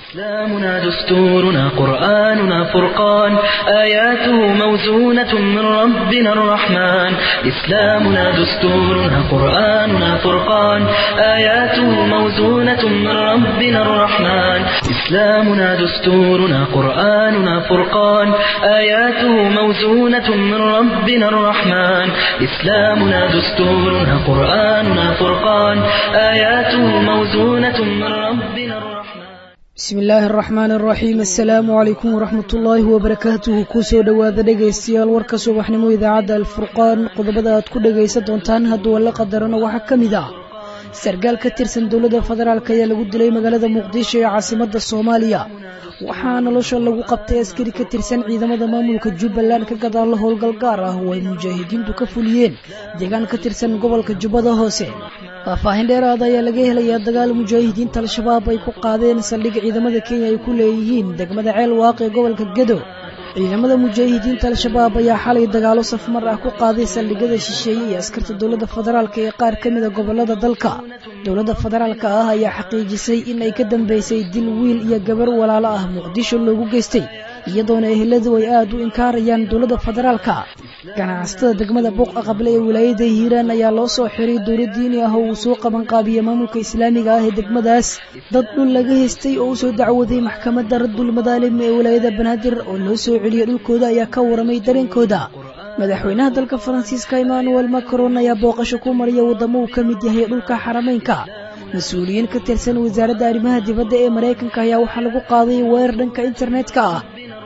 إسلامنا دستورنا قرآننا فرقان آياته موزونة من ربنا الرحمن إسلامنا دستورنا قرآننا فرقان آياته موزونة من ربنا الرحمن إسلامنا دستورنا قرآننا فرقان آياته موزونة من ربنا الرحمن إسلامنا دستورنا قرآننا فرقان آياته موزونة من ربنا الرحمن bismi illaahi araxmaan araxiim assalaamu calaykum waraxmat ullaahi wabarakaatuhu kusoo dhowaada dhegaystayaal warka subaxnimo idaacadda alfurqaan qodobada aad ku dhegaysan doontaan hadduu alla qadarana waxaa ka mid ah sargaal ka tirsan dowladda federaalk ayaa lagu dilay magaalada muqdisho ee caasimadda soomaaliya waxaa nolosha lagu qabtay askari ka tirsan ciidamada maamulka jubbaland ka gadaalla howlgal gaar ah oo ay mujaahidiintu ka fuliyeen deegaan ka tirsan gobolka jubbada hoose faahfaahin dheeraada ayaa laga helayaa dagaal mujaahidiinta al-shabaab ay ku qaadeen saldhig ciidamada kenya ay ku leeyihiin degmada ceel waaq ee gobolka gedo ciidamada mujaahidiinta al-shabaab ayaa xalay dagaalo safmar ah ku qaaday saldhigyada shisheeye iyo askarta dowladda federaalk ee qaar ka mida gobolada dalka dowladda federaalka ah ayaa xaqiijisay in ay ka dambeysay dil wiil iyo gabar walaalo ah muqdisho loogu geystay iyadoona eheladu ay aad u inkaarayaan dowladda federaalka ganacsatada degmada buuq aqable ee wilaayada hiiraan ayaa loo soo xiray dowlad diini ah oo uu soo qabanqaabiyey maamulka islaamiga ah ee degmadaas dad dhul laga haystay oo u soo dacwaday maxkamadda raddul madaalim ee wilaayada banaadir oo loo soo celiyey dhulkooda ayaa ka waramay dareenkooda madaxweynaha dalka faransiiska emmanuel macron ayaa booqasho ku mariya waddamo uu ka mid yahay dhulka xarameynka mas-uuliyiin ka tirsan wasaaradda arrimaha dibadda ee maraykanka ayaa waxaa lagu qaaday weerar dhanka internetka ah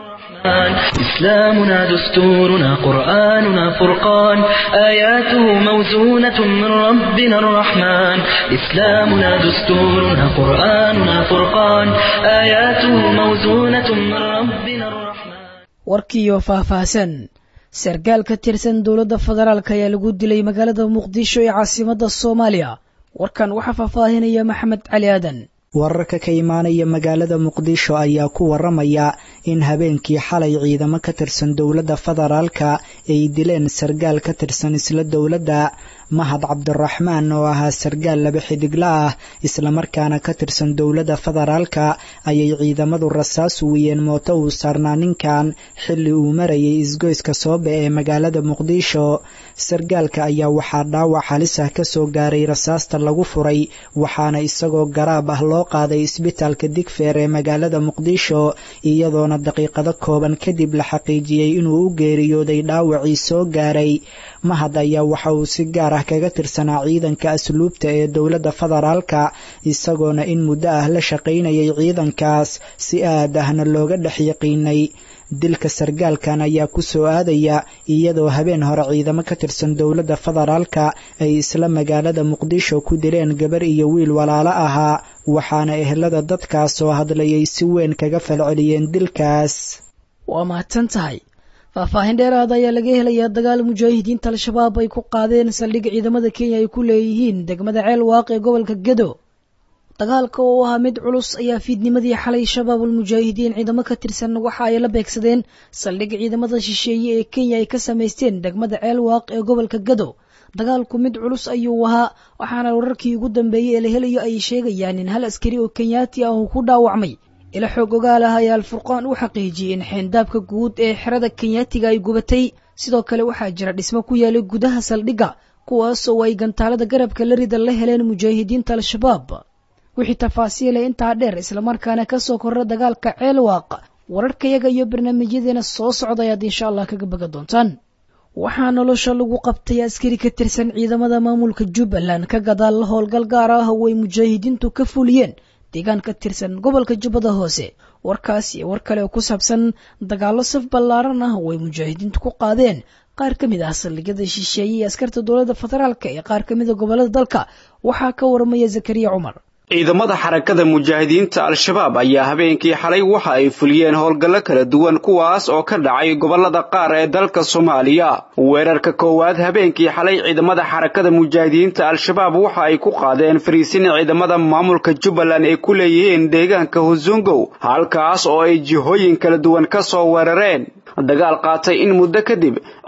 إسلامنا دستورنا قرآننا فرقان آياته موزونة من ربنا الرحمن إسلامنا دستورنا قرآننا فرقان آياته موزونة من ربنا الرحمن warkiiyo faahfaahsan sargaal ka tirsan dowladda federaalk ayaa lagu dilay magaalada muqdisho ee caasimadda soomaaliya warkan waxaa faahfaahinaya maxamed cali aadan wararka ka imaanaya magaalada muqdisho ayaa ku waramaya in habeenkii xalay ciidamo ka tirsan dowladda federaalka ay dileen sargaal ka tirsan isla dowladda mahad cabdiraxmaan oo ahaa sargaal laba xidigla ah islamarkaana ka tirsan dowladda federaalka ayay ciidamadu rasaas wiyeen mooto uu saarnaa ninkan xilli uu marayay isgoyska soobe ee magaalada muqdisho sargaalka ayaa waxaa dhaawac halis ah kasoo gaaray rasaasta lagu furay waxaana isagoo garaab ah loo qaaday isbitaalka digfeer ee magaalada muqdisho iyadoona daqiiqado kooban kadib la xaqiijiyey inuu u geeriyooday dhaawacii soo gaaray mahad ayaa waxa uu si gaar ah kaga tirsanaa ciidanka asluubta ee dowladda federaalka isagoona in muddo ah la shaqaynayay ciidankaas si aad ahna looga dhex yaqiinay dilka sargaalkan ayaa ku soo aadaya iyadoo habeen hore ciidamo ka tirsan dowladda federaalka ay isla magaalada muqdisho ku dileen gabar iyo wiil walaalo ahaa waxaana ehelada dadkaas oo hadlayay si weyn kaga falceliyeen dilkaas waa mahadsan tahay faahfaahin dheeraada ayaa laga helayaa dagaal mujaahidiinta al-shabaab ay ku qaadeen saldhig ciidamada kenya ay ku leeyihiin degmada ceel waaq ee gobolka gedo dagaalka oo ahaa mid culus ayaa fiidnimadii xalay shabaabul mujaahidiin ciidamo ka tirsan waxa ay la beegsadeen saldhig ciidamada shisheeye ee kenya ay ka samaysteen degmada ceel waaq ee gobolka gedo dagaalku mid culus ayuu ahaa waxaana wararkii ugu dambeeyey ee la helayo ay sheegayaan in hal askari oo kenyaati ah uu ku dhaawacmay ila xoog ogaal ah ayaa alfurqaan u xaqiijiyey in xeendaabka guud ee xerada kenyaatiga ay gubatay sidoo kale waxaa jira dhismo ku yaalay gudaha saldhigga kuwaas oo ay gantaalada garabka la rida la heleen mujaahidiinta al-shabaab wixii tafaasiilay intaa dheer islamarkaana kasoo korra dagaalka ceelwaaq wararkayaga iyo barnaamijyadeena soo socda ayaad insha allah kaga baga doontaan waxaa nolosha lagu qabtay askari ka tirsan ciidamada maamulka jubbaland ka gadaal howlgal gaar ah oo ay mujaahidiintu ka fuliyeen deegaan ka tirsan gobolka jubbada hoose warkaas iyo war kale oo ku saabsan dagaallo saf ballaaran ah oo ay mujaahidiintu ku qaadeen qaar ka mid ah saldhigyada shisheeye iyo askarta dowladda federaalk ee qaar ka mida gobolada dalka waxaa ka waramaya zakariya cumar ciidamada xarakada mujaahidiinta al-shabaab ayaa habeenkii xalay waxa ay fuliyeen howlgallo kala duwan kuwaas oo ka dhacay gobollada qaar ee dalka soomaaliya weerarka koowaad habeenkii xalay ciidamada xarakada mujaahidiinta al-shabaab waxa ay ku qaadeen fariisin ciidamada maamulka jubbaland ay ku leeyihiin deegaanka husungow halkaas oo ay jihooyin kala duwan ka soo weerareen dagaal qaatay in muddo kadib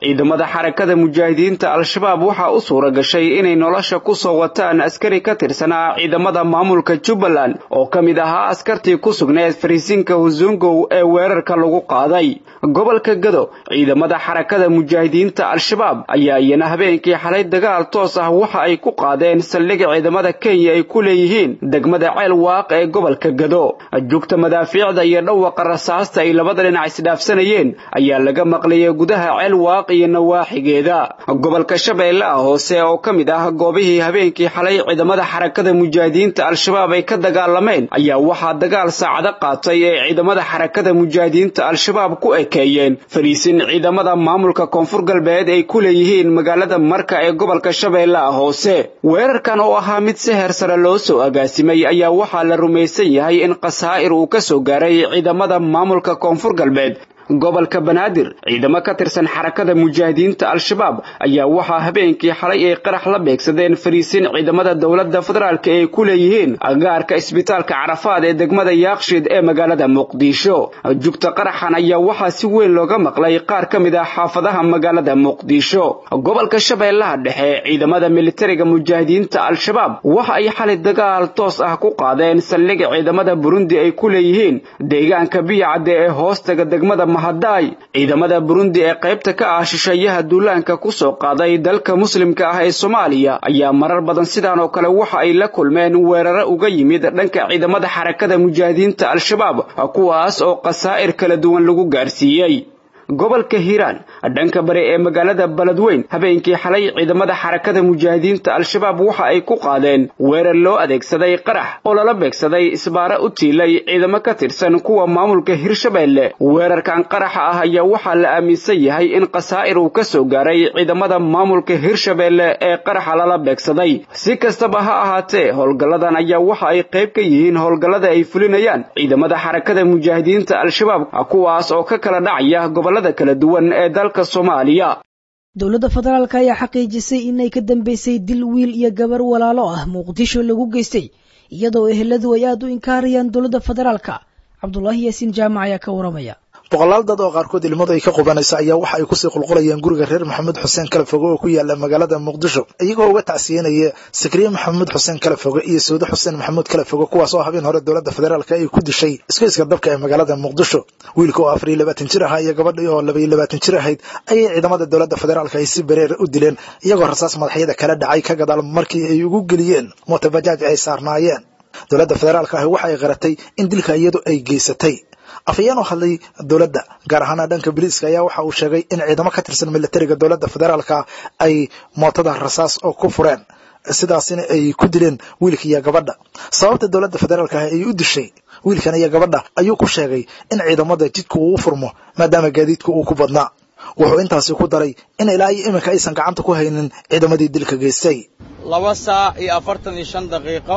ciidamada xarakada mujaahidiinta al-shabaab waxaa u suura gashay inay nolosha ku soo wataan askari ka tirsanaa ciidamada maamulka jubbaland oo ka mid ahaa askartii ku sugneed fariisinka husungow ee weerarka lagu qaaday gobolka gado ciidamada xarakada mujaahidiinta al-shabaab ayaa iyana habeenkii xalay dagaal toos ah waxa ay ku qaadeen saldhiga ciidamada kenya ay ku leeyihiin degmada ceel waaq ee gobolka gado jugta madaafiicda iyo dhawaqa rasaasta ay labada dhinac isdhaafsanayeen ayaa laga maqlayay gudaha ceel waaq iyo nawaaxigeeda gobolka shabeellaha hoose oo ka mid ah goobihii habeenkii xalay ciidamada xarakada mujaahidiinta al-shabaab ay ka dagaalameen ayaa waxaa dagaal saacado qaatay ee ciidamada xarakada mujaahidiinta al-shabaab ku ekeeyeen fariisin ciidamada maamulka koonfur galbeed ay ku leeyihiin magaalada marka ee gobolka shabeellaha hoose weerarkan oo ahaa mid si heer sare loo soo agaasimay ayaa waxaa la rumaysan yahay in khasaa'ir uu ka soo gaaray ciidamada maamulka koonfur galbeed gobolka banaadir ciidamo ka tirsan xarakada mujaahidiinta al-shabaab ayaa waxaa habeenkii xalay ay qarax la beegsadeen fariisin ciidamada dowladda federaalk ay ku leeyihiin agaarka isbitaalka carafaad ee degmada yaaqshid ee magaalada muqdisho jugta qaraxan ayaa waxaa si weyn looga maqlay qaar ka mid ah xaafadaha magaalada muqdisho gobolka shabeellaha dhexe ciidamada militariga mujaahidiinta al-shabaab waxa ay xalay dagaal toos ah ku qaadeen saldhiga ciidamada burundi ay ku leeyihiin deegaanka biyacadde ee hoostaga degmada mahadaay ciidamada burundi ee qaybta ka ah shisheeyaha duulaanka ku soo qaaday dalka muslimka ah ee soomaaliya ayaa marar badan sidaan oo kale waxa ay la kulmeen weeraro uga yimid dhanka ciidamada xarakada mujaahidiinta al-shabaab kuwaas oo khasaa'ir kala duwan lagu gaarsiiyey gobolka hiiraan dhanka bari ee magaalada beledweyn habeenkii xalay ciidamada xarakada mujaahidiinta al-shabaab waxa ay ku qaadeen weerar loo adeegsaday qarax oo lala beegsaday isbaaro u tiilay ciidamo ka tirsan kuwa maamulka hirshabeelle weerarkan qaraxa ah ayaa waxaa la aaminsan yahay in khasaa'ir uu ka soo gaaray ciidamada maamulka hirshabeelle ee qaraxa lala beegsaday si kastaba ha ahaatee howlgalladan ayaa waxa ay qayb ka yihiin howlgallada ay fulinayaan ciidamada xarakada mujaahidiinta al-shabaab kuwaas oo ka kala dhacaya gobolada kala duwan ee dalka soomaaliya dowladda federaalk ayaa xaqiijisay inay ka dambeysay dil wiil iyo gabar walaalo ah muqdisho lagu geystay iyadoo eheladu ay aada u inkaarayaan dowladda federaalka cabdulaahi yaasiin jaamac ayaa ka waramaya boqolaal dad oo qaarkood ilmadu ay ka qubanaysa ayaa waxa ay kusii qulqulayeen guriga reer maxamed xuseen kalafoge oo ku yaala magaalada muqdisho iyagoo uga tacsiyenaya sakriye maxamed xuseen kalafoge iyo sawde xuseen maxamuud kalafoge kuwaas oo habeen hore dowladda federaalk ay ku dishay iskayska dabka ee magaalada muqdisho wiilka oo afar iyo labaatan jir ahaa iyo gabadhii oo laba iyo labaatan jir ahayd ayay ciidamada dowladda federaalk ay si bareer u dileen iyagoo rasaas madaxyada kala dhacay ka gadaal markii ay ugu geliyeen mootabajaaj ay saarnaayeen dowladda federaalk ahi waxa ay qaratay in dilka iyadu ay geysatay afhayeen oo hadlay dowladda gaar ahaana dhanka biliiska ayaa waxa uu sheegay in ciidamo ka tirsan militariga dowladda federaalka ay mootada rasaas oo ku fureen sidaasina ay ku dileen wiilka iyo gabadha sababta dowladda federaalka ah ay u dishay wiilkan iyo gabadha ayuu ku sheegay in ciidamada jidka uu u furmo maadaama gaadiidka uu ku badnaa wuxuu intaasi ku daray in ilaa iyo iminka aysan gacanta ku haynin ciidamadii dilka geystay laba saac iyo afartan iyo shan daqiiqo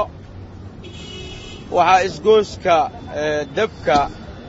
waxaa isgooska debka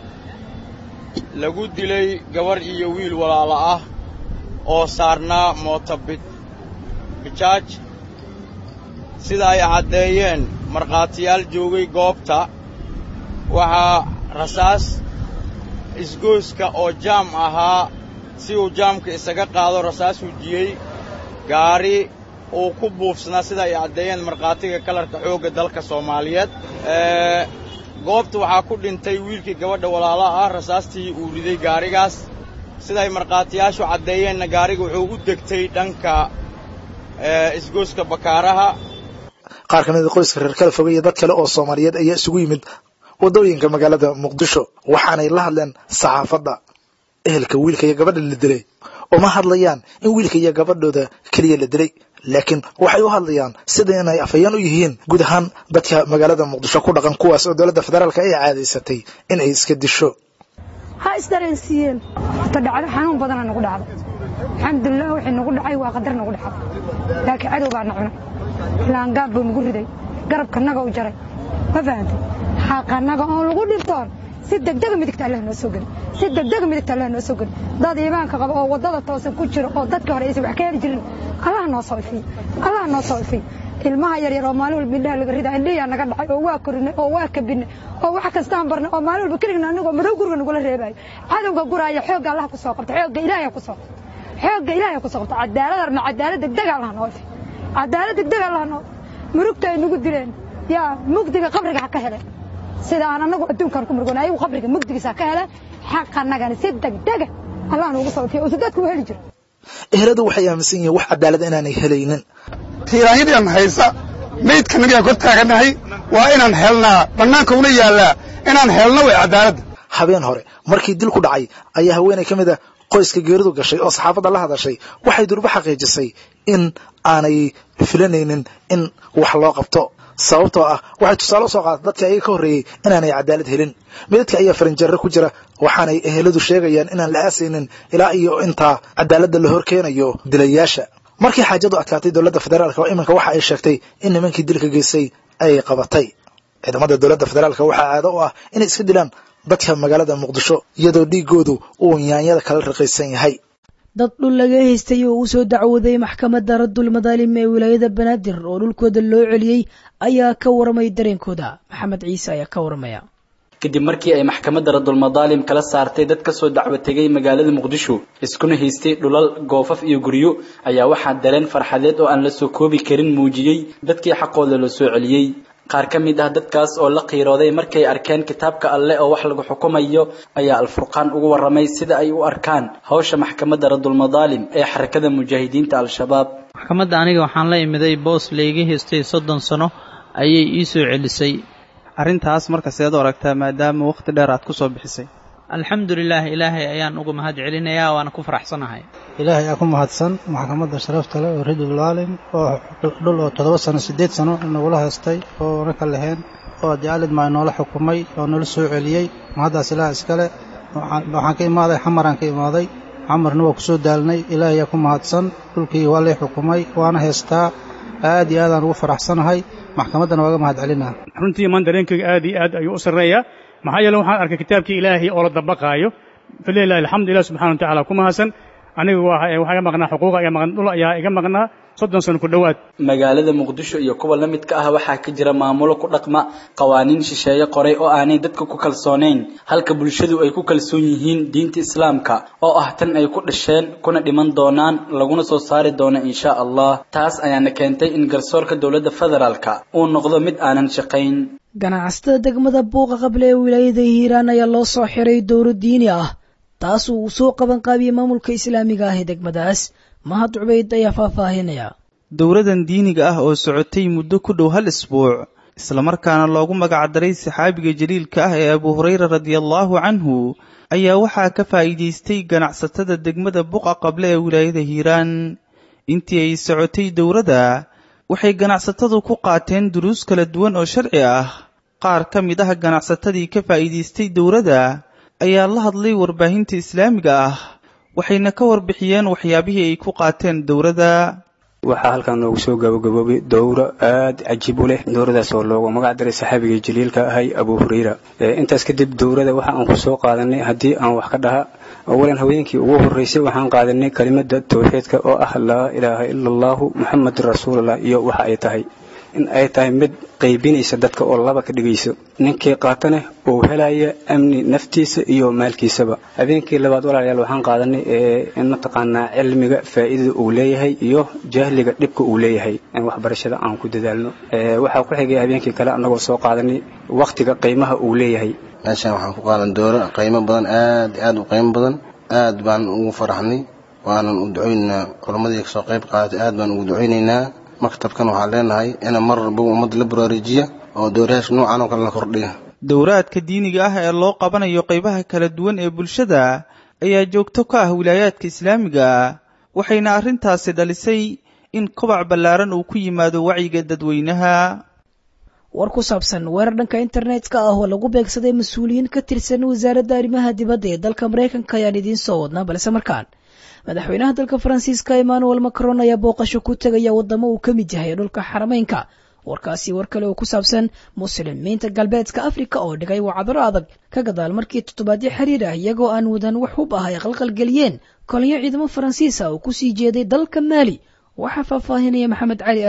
lagu dilay gabarh iyo wiil walaalo ah oo saarnaa moota bijaaj sida ay caddeeyeen markhaatiyaal joogay goobta waxaa rasaas isgooska oo jaam ahaa si uu jaamka isaga qaado rasaas hujiyey gaari uu ku buufsanaa sida ay caddeeyeen markhaatiga kalarka xoogga dalka soomaaliyeed goobta waxaa ku dhintay wiilkii gabadha walaalaha ah rasaastii uu riday gaarigaas siday markhaatiyaashu caddeeyeenna gaariga wuxuu u degtay dhanka isgooska bakaaraha qaar ka mida qoyska reer kala foge iyo dad kale oo soomaaliyeed ayaa isugu yimid waddooyinka magaalada muqdisho waxaanay la hadleen saxaafadda ehelka wiilka iyo gabadha la dilay uma hadlayaan in wiilka iyo gabadhooda keliya la dilay laakiin waxay u hadlayaan sida inay afhayeen u yihiin guud ahaan dadka magaalada muqdisho ku dhaqan kuwaas oo dowladda federaalka ay caadaysatay in ay iska disho ha isdareensiiyeen ta dhacdo xanuun badana nagu dhacdo alxamdulilah wixii nagu dhacay waa qadar nagu dhacay laakiin cadow baa na cunay laangaab buu nagu riday garabkanaga u jaray ma fahantay xaqanaga oon lagu dhibtoon si degdega midigta allah noo soo geli si degdega midigta allah noo soo geli dad iimaanka qaba oo waddada toosan ku jiro oo dadka hore aysan wax ka heli jirin allah noo soo ifiy allah noo soo ifiy ilmaha yaryar oo maalin walba indhaha laga ridaa indhihiyaa naga dhacay oo waa korinay oo waa kabinay oo wax kastaan barnay oo maalin walba keligna anigoo madow guriga nagula reebayo cadowga guraaya xoogga allah ku soo qabta xoogga ilaahay ku soo xoogga ilaahay ku soqoto cadaalad arna cadaalad degdeg allah noo fi cadaalad degdeg allah noo murugta ay nagu dileen yaa mugdiga qabriga ha ka hele sida aan anagu adduunkan ku murgoon ayagu qabriga mugdigiisa ha ka hele xaqa annagana si degdega allah noogu socotiyo uusa dadku u heli jiro eheladu waxay aaminsan yihiin wax cadaalad inaanay helaynin tiiraanyadaan haysa maydkanagaan kor taaganahay waa inaan helnaa bannaanka una yaallaa inaan helno way cadaaladda habeen hore markii dil ku dhacay ayaa haweenay ka mid a qoyska geeridu gashay oo saxaafadda la hadashay waxay durba xaqiijisay in aanay filanaynin in wax loo qabto sababtoo ah waxay tusaale u soo qaatay dadka ayaga ka horreeyey inaanay cadaalad helin midadka ayaa farinjarre ku jira waxaanay eheladu sheegayaan inaan la aasaynin ilaa iyo intaa cadaaladda la hor keenayo dilayaasha markii xaajadu adkaatay dowladda federaalka oo iminka waxa ay sheegtay in nimankii dilka geystay ay qabatay ciidamada dowladda federaalka waxaa caado u ah inay iska dilaan dadka magaalada muqdisho iyadoo dhiigoodu uu yaanyada kala riqaysan yahay dad dhul laga haystay oo u soo dacwooday maxkamadda raddul madaalim ee wilaayada banaadir oo dhulkooda loo celiyey ayaa ka waramay dareenkooda maxamed ciise ayaa ka waramaya kadib markii ay maxkamadda radulmadaalim kala saartay dad ka soo dacwo tegay magaalada muqdisho iskuna haystay dhulal goofaf iyo guryo ayaa waxaa dareen farxadeed oo aan la soo koobi karin muujiyey dadkii xaqooda la soo celiyey qaar ka mid ah dadkaas oo la qiirooday markay arkeen kitaabka alle oo wax lagu xukumayo ayaa alfurqaan ugu warramay sida ay u arkaan hawsha maxkamadda radulmadaalim ee xarakada mujaahidiinta al-shabaab maxkamadda aniga waxaan la imiday boos layga haystay soddon sano ayay ii soo celisay arrintaas marka seed u aragtaa maadaama wakhti dheer aad ku soo bixisay alxamdulilah ilaahay ayaan uga mahad celinayaa waana ku faraxsanahay ilaahay aa ku mahadsan maxkamadda sharafta leh oo ridulaalim oo dhul oo toddoba sano siddeed sano nagula haystay oo na ka laheen oo jaalid maa noola xukumay oo nala soo celiyey mahaddaas ilaah iskale waxaan ka imaaday xamaraan ka imaaday xamarna waa ku soo daalnay ilaahay aa ku mahadsan dhulkii waa lay xukumay waana haystaa aad iyo aadaan ugu faraxsanahay maxkamaddana waaga mahad celinaa runtii maan dareenkayga aad iyo aad ayuu u sarreeyaa maxaa yeele waxaan arkay kitaabkii ilaahay oo la dabaqaayo falilahi alxamdu ilah subxana wa tacala ku mahadsan aniga waxaa iga maqnaa xuquuqa iga maqan dhul ayaa iga maqnaa soddon sano ku dhowaad magaalada muqdisho iyo kuwa la midka ah waxaa ka jira maamulo ku dhaqma qawaaniin shisheeye qoray oo aanay dadka ku kalsoonayn halka bulshadu ay ku kalsoon yihiin diinta islaamka oo ah tan ay ku dhasheen kuna dhiman doonaan laguna soo saari doono insha allah taas ayaana keentay in garsoorka dowladda federaalka uu noqdo mid aanan shaqayn ganacsatada degmada buuqa qable ee wilaayada hiiraan ayaa loo soo xiray dowro diini ah taas uu soo qaban qaabiyey maamulka islaamiga ah ee degmadaas mahad cubayd ayaa faahfaahinaya dowladan diiniga ah oo socotay muddo ku dhow hal isbuuc islamarkaana loogu magacdaray saxaabiga jaliilka ah ee abu hurayra radiallaahu canhu ayaa waxaa ka faa'iidaystay ganacsatada degmada buqa qable ee wilaayada hiiraan intii ay socotay dowladda waxay ganacsatadu ku qaateen duruus kala duwan oo sharci ah qaar ka mid ah ganacsatadii ka faa'iidaystay dowladda ayaa la hadlay warbaahinta islaamiga ah waxayna ka warbixiyeen waxyaabihii ay ku qaateen dowladda waxaa halkan noogu soo gabagaboobay dowro aad cajiib u leh dowradaas oo loogu magac daray saxaabigii jaliilka ahay abu hurayra intaas kadib dowrada waxa aan ku soo qaadanay haddii aan wax ka dhaha awalan haweenkii ugu horreysay waxaan qaadanay kelimada tawxiidka oo ah laa ilaaha ila allahu muxamedun rasuulullah iyo waxa ay tahay in ay tahay mid qaybinaysa dadka oo laba ka dhigayso ninkii qaatana uu helaya amni naftiisa iyo maalkiisaba habeenkii labaad walaalayaal waxaan qaadanay in mataqaanaa cilmiga faa'iidada uu leeyahay iyo jahliga dhibka uu leeyahay in waxbarashada aan ku dadaalno waxaa ku xigay habeenkii kale annagoo soo qaadanay wakhtiga qiimaha uu leeyahay meeshaan waxaan ku qaadan dooro qiimo badan aad iyo aad u qiimo badan aad baan ugu faraxnay waanan u ducaynaynaa culamadii kasoo qayb qaadatay aad baan ugu ducaynaynaa maktabkan waxaan leenahay ina mar walba ummadda la baraarujiya oo dowrayaasha noocan oo kale la kordhiya dowraadka diiniga ah ee loo qabanayo qaybaha kala duwan ee bulshada ayaa joogto ka ah wilaayaadka islaamiga waxayna arrintaasi dhalisay in kobac ballaaran uu ku yimaado wacyiga dadweynaha war ku saabsan weerar dhanka internetka ah oo lagu beegsaday mas-uuliyiin ka tirsan wasaaradda arrimaha dibadda ee dalka maraykanka ayaan idiin soo wadnaa balse markaan madaxweynaha dalka faransiiska emmanuel macron ayaa booqasho ku tegaya waddamo uu ka mid yahay dhulka xarameynka warkaasi war kale oo ku saabsan muslimiinta galbeedka afrika oo dhigay wacdaro adag ka gadaal markii toddobaadyo xiriir ah iyagoo aan wadan wax hub ah ay qalqalgeliyeen kolonyo ciidamo faransiisa oo kusii jeeday dalka maali waxaa faahfaahinaya maxamed cali aadan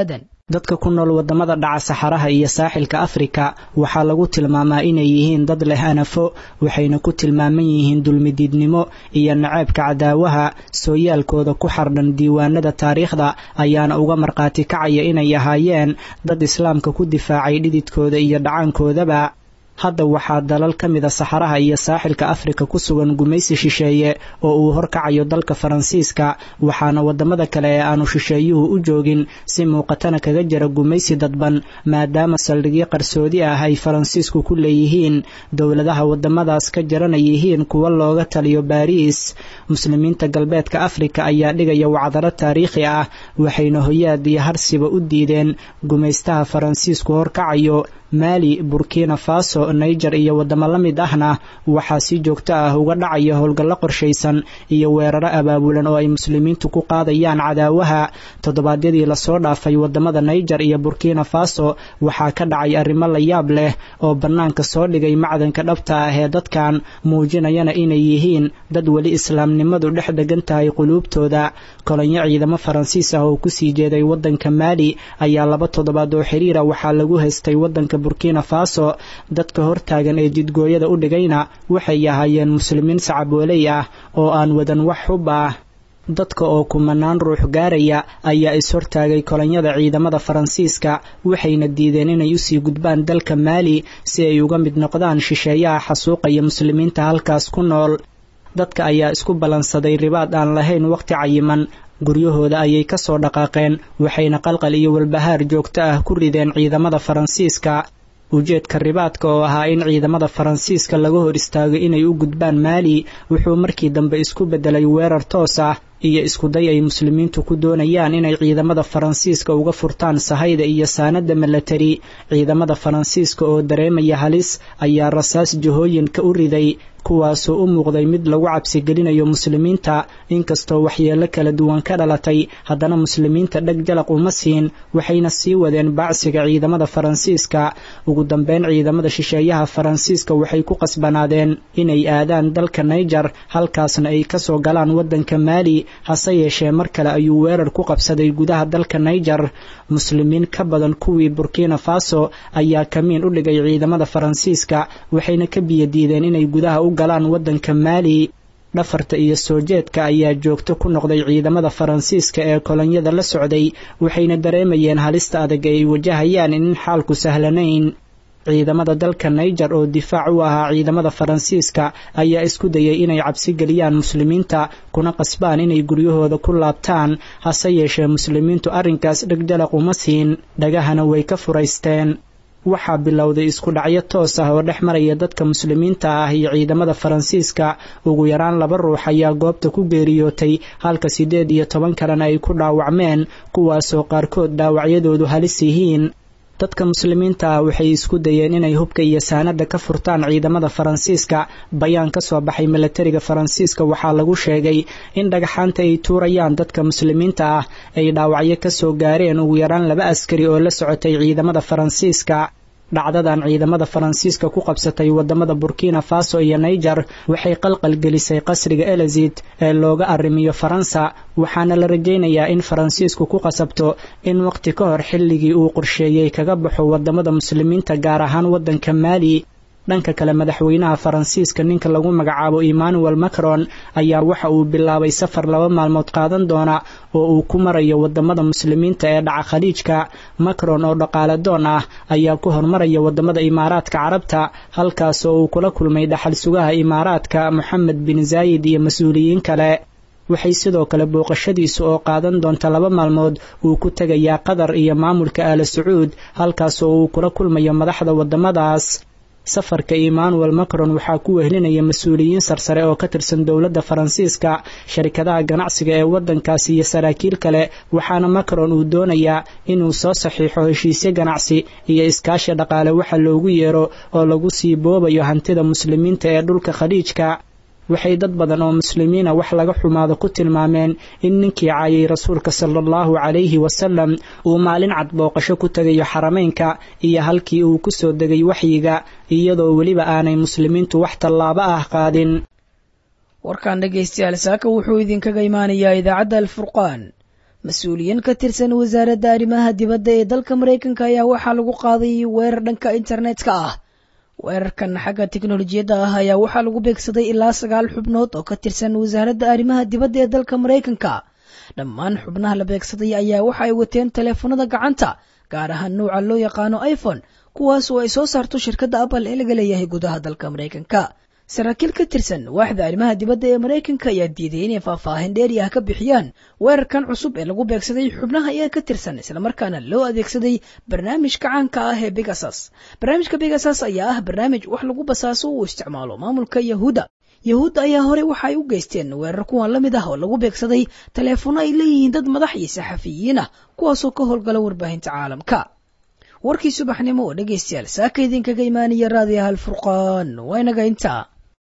dadka ku nool waddamada dhaca saxaraha iyo saaxilka afrika waxaa lagu tilmaamaa inay yihiin dad leh anafo waxayna ku tilmaaman yihiin dulmidiidnimo iyo naceebka cadaawaha sooyaalkooda ku xardhan diiwaanada taariikhda ayaana uga markhaati kacaya inay ahaayeen dad islaamka ku difaacay dhididkooda iyo dhacaankoodaba hadda waxaa dalal ka mida saxaraha iyo saaxilka afrika ku sugan gumaysi shisheeye oo uu horkacayo dalka faransiiska waxaana waddamada kale ee aanu shisheeyuhu u joogin si muuqatana kaga jira gumaysi dadban maadaama saldhigyo qarsoodi ah ay faransiisku ku leeyihiin dowladaha waddamadaas ka jarana yihiin kuwa looga taliyo baariis muslimiinta galbeedka afrika ayaa dhigaya wacdaro taariikhi ah waxayna hoyaad iyo harsiba u diideen gumaystaha faransiisku horkacayo maali burkina faso niger iyo waddamo la mid ahna waxaa si joogto ah uga dhacaya howlgallo qorshaysan iyo weeraro abaabulan oo ay muslimiintu ku qaadayaan cadaawaha toddobaadyadii lasoo dhaafay waddamada niger iyo burkina faso waxaa ka dhacay arrimo la yaab leh oo bannaanka soo dhigay macdanka dhabta ah ee dadkan muujinayana inay yihiin dad weli islaamnimadu dhex degan tahay quluubtooda kolonyo ciidamo faransiis ah oo kusii jeeday waddanka maali ayaa laba toddobaad oo xiriira waxaa lagu haystay waddanka burkina faso dadka hortaagan ee jidgooyada u dhigayna waxay ahaayeen muslimiin sacabooley ah oo aan wadan wax xub ah dadka oo kumanaan ruux gaaraya ayaa is-hortaagay kolonyada ciidamada faransiiska waxayna diideen inay usii gudbaan dalka maali si ay uga mid noqdaan shisheeyaha xasuuqaya muslimiinta halkaas ku nool dadka ayaa isku ballansaday ribaad aan lahayn wakhti cayiman guryahooda ayay ka soo dhaqaaqeen waxayna qalqal iyo walbahaar joogto ah ku rideen ciidamada faransiiska ujeedka ribaadka oo ahaa in ciidamada faransiiska laga hor istaago inay u gudbaan maali wuxuu markii dambe isku beddelay weerar toos ah iyo iskuday ay muslimiintu ku doonayaan inay ciidamada faransiiska uga furtaan sahayda iyo saanada milatari ciidamada faransiiska oo dareemaya halis ayaa rasaas jahooyinka u riday kuwaasoo u muuqday mid lagu cabsigelinayo muslimiinta inkastoo waxyeello kala duwan ka dhalatay haddana muslimiinta dheg jalaq uma siin waxayna sii wadeen baacsiga ciidamada faransiiska ugu dambeyn ciidamada shisheeyaha faransiiska waxay ku qasbanaadeen inay aadaan dalka naiger halkaasna ay kasoo galaan waddanka maali hase yeeshee mar kale ayuu weerar ku qabsaday gudaha dalka naiger muslimiin ka badan kuwii burkina faso ayaa kamiin u dhigay ciidamada faransiiska waxayna ka biyadiideen inay gudaha u galaan waddanka maali dhafarta iyo soo jeedka ayaa joogto ku noqday ciidamada faransiiska ee kolonyada la socday waxayna dareemayeen halista adag ee ay wajahayaan in xaalku sahlanayn ciidamada dalka naiger oo difaac u ahaa ciidamada faransiiska ayaa isku dayay inay cabsi geliyaan muslimiinta kuna qasbaan inay guryahooda ku laabtaan hase yeeshee muslimiintu arrinkaas dhegjalaq uma siin dhagahana way ka furaysteen waxaa bilowday isku dhacyo toos ah oo dhex maraya dadka muslimiinta ah iyo ciidamada faransiiska ugu yaraan laba ruux ayaa goobta ku geeriyootay halka siddeed iyo toban kalena ay ku dhaawacmeen kuwaasoo qaarkood dhaawacyadoodu halis yihiin dadka muslimiinta ah waxay isku dayeen inay hubka iyo saanada ka furtaan ciidamada faransiiska bayaan ka soo baxay milatariga faransiiska waxaa lagu sheegay in dhagaxaanta ay tuurayaan dadka muslimiinta ah ay dhaawacyo kasoo gaareen ugu yaraan laba askari oo la socotay ciidamada faransiiska dhacdadan ciidamada faransiiska ku qabsatay wadamada burkina faso iyo naiger waxay qalqal gelisay qasriga elizid ee looga arrimiyo faransa waxaana la rajaynayaa in faransiisku ku qasabto in waqti ka hor xilligii uu qorsheeyey kaga baxo wadamada muslimiinta gaar ahaan wadanka maali dhanka kale madaxweynaha faransiiska ninka lagu magacaabo emmanuel macron ayaa waxa uu bilaabay safar laba maalmood qaadan doona oo uu ku marayo wadamada muslimiinta ee dhaca khaliijka macron oo dhaqaale doon ah ayaa ku hormaraya wadamada imaaraadka carabta halkaas oo uu kula kulmay dhaxal sugaha imaaraadka moxamed bin zaayid iyo mas-uuliyiin kale waxay sidoo kale booqashadiisu oo qaadan doonta laba maalmood uu ku tegayaa qatar iyo maamulka aala sacuud halkaas oo uu kula kulmayo madaxda wadamadaas safarka emmanuel macron waxaa ku wehlinaya mas-uuliyiin sarsare oo ka tirsan dowladda faransiiska sharikadaha ganacsiga ee waddankaasi iyo saraakiil kale waxaana macron uu doonayaa inuu soo saxiixo heshiisyo ganacsi iyo iskaashi dhaqaale waxa loogu yeero oo lagu sii boobayo hantida muslimiinta ee dhulka khaliijka waxay dad badan oo muslimiina wax laga xumaado ku tilmaameen in ninkii caayay rasuulka sala allahu calayhi wasalam uu maalin cad booqasho ku tegayo xarameynka iyo halkii uu ku soo degay waxyiga iyadoo weliba aanay muslimiintu wax tallaabo ah qaadin warkan dhegaystayaal saaka wuxuu idinkaga imaanayaa idaacadda alfurqaan mas-uuliyiin ka tirsan wasaaradda arrimaha dibadda ee dalka maraykanka ayaa waxaa lagu qaaday weerar dhanka internetka ah weerarkan xagga teknolojiyadda ah ayaa waxaa lagu beegsaday ilaa sagaal xubnood oo ka tirsan wasaaradda arrimaha dibadda ee dalka maraykanka dhammaan xubnaha la beegsaday ayaa waxa ay wateen taleefanada gacanta gaar ahaan nuuca loo yaqaano iphone kuwaas oo ay soo saarto shirkadda apple ee laga leeyahay gudaha dalka maraykanka saraakiil ka tirsan waaxda arrimaha dibadda ee maraykanka ayaa diiday inay faahfaahin dheeri ah ka bixiyaan weerarkan cusub ee lagu beegsaday xubnaha iyaga ka tirsan islamarkaana loo adeegsaday barnaamijka caanka ah ee begasas barnaamijka begasas ayaa ah barnaamij wax lagu basaaso uu isticmaalo maamulka yahuudda yahuudda ayaa horey waxa ay u geysteen weerar kuwan la mid ah oo lagu beegsaday taleefono ay leeyihiin dad madax iyo saxafiyiin ah kuwaasoo ka howlgala warbaahinta caalamka warkii subaxnimo oo dhegaystayaal saaka idinkaga imaanaya raadiyaha alfurqaan waa inaga intaa